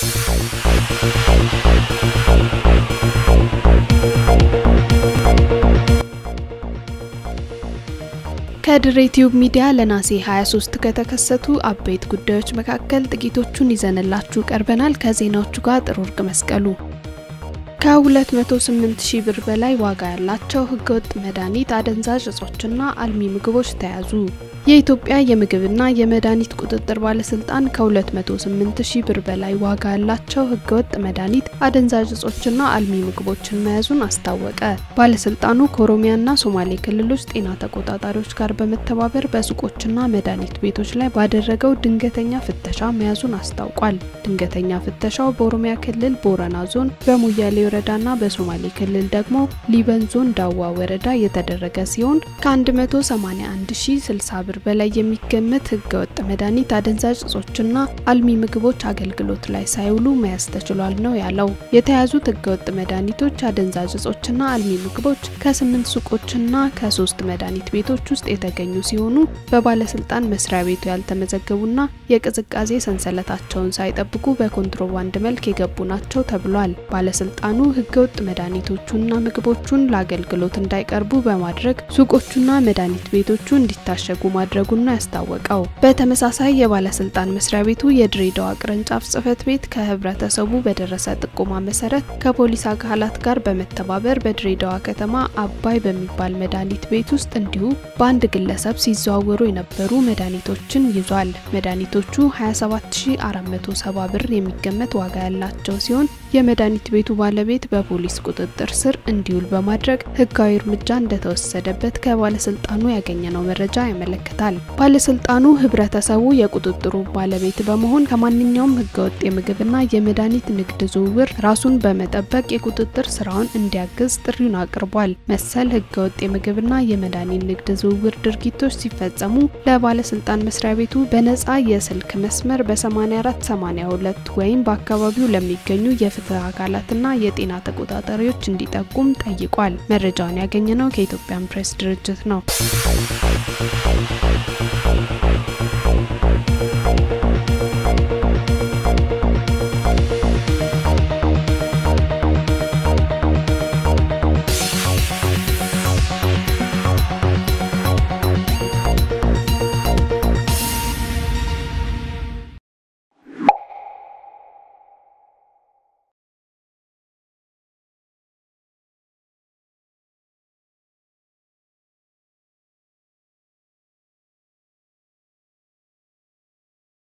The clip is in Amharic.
ከድሬ ቲዩብ ሚዲያ ለነሐሴ 23 ከተከሰቱ አበይት ጉዳዮች መካከል ጥቂቶቹን ይዘንላችሁ ቀርበናል። ከዜናዎቹ ጋር ጥሩ ወርቅ መስቀሉ። ከ208 ሺህ ብር በላይ ዋጋ ያላቸው ህገወጥ መድኃኒት፣ አደንዛዥ እጾችና አልሚ ምግቦች ተያዙ። የኢትዮጵያ የምግብና የመድኃኒት ቁጥጥር ባለስልጣን ከ208 ሺህ ብር በላይ ዋጋ ያላቸው ህገወጥ መድኃኒት፣ አደንዛዥ እጾችና አልሚ ምግቦችን መያዙን አስታወቀ። ባለስልጣኑ ከኦሮሚያና ሶማሌ ክልሎች ጤና ተቆጣጣሪዎች ጋር በመተባበር በሱቆችና መድኃኒት ቤቶች ላይ ባደረገው ድንገተኛ ፍተሻ መያዙን አስታውቋል። ድንገተኛ ፍተሻው በኦሮሚያ ክልል ቦረና ዞን በሞያሌ ወረዳና በሶማሌ ክልል ደግሞ ሊበን ዞን ዳዋ ወረዳ የተደረገ ሲሆን ከ181,060 ብር በላይ የሚገመት ህገወጥ መድኃኒት፣ አደንዛዥ እጾችና አልሚ ምግቦች አገልግሎት ላይ ሳይውሉ መያዝ ተችሏል ነው ያለው። የተያዙት ህገወጥ መድኃኒቶች፣ አደንዛዥ እጾችና አልሚ ምግቦች ከስምንት ሱቆችና ከሶስት መድኃኒት ቤቶች ውስጥ የተገኙ ሲሆኑ በባለስልጣን መስሪያ ቤቱ ያልተመዘገቡና የቅዝቃዜ ሰንሰለታቸውን ሳይጠብቁ በኮንትሮባንድ መልክ የገቡ ናቸው ተብሏል። ባለስልጣኑ ህገወጥ መድኃኒቶቹና ምግቦቹን ለአገልግሎት እንዳይቀርቡ በማድረግ ሱቆቹና መድኃኒት ቤቶቹ እንዲታሸጉ ማድረጉን ነው ያስታወቀው። በተመሳሳይ የባለስልጣን መስሪያ ቤቱ የድሬዳዋ ቅርንጫፍ ጽህፈት ቤት ከህብረተሰቡ በደረሰ ጥቆማ መሰረት ከፖሊስ አካላት ጋር በመተባበር በድሬዳዋ ከተማ አባይ በሚባል መድኃኒት ቤት ውስጥ እንዲሁ በአንድ ግለሰብ ሲዘዋወሩ የነበሩ መድኃኒቶችን ይዟል። መድኃኒቶቹ 27470 ብር የሚገመት ዋጋ ያላቸው ሲሆን የመድኃኒት ቤቱ ባለቤት በፖሊስ ቁጥጥር ስር እንዲውል በማድረግ ህጋዊ እርምጃ እንደተወሰደበት ከባለስልጣኑ ያገኘነው መረጃ ያመለክታል። ባለስልጣኑ ህብረተሰቡ የቁጥጥሩ ባለቤት በመሆን ከማንኛውም ህገወጥ የምግብና የመድኃኒት ንግድ ዝውውር ራሱን በመጠበቅ የቁጥጥር ስራውን እንዲያግዝ ጥሪውን አቅርቧል። መሰል ህገወጥ የምግብና የመድኃኒት ንግድ ዝውውር ድርጊቶች ሲፈጸሙ ለባለስልጣን መስሪያ ቤቱ በነጻ የስልክ መስመር በ8482 ወይም በአካባቢው ለሚገኙ የፍትህ አካላትና የጤና ተቆጣጣሪዎች እንዲጠቁም ጠይቋል። መረጃውን ያገኘነው ከኢትዮጵያን ፕሬስ ድርጅት ነው።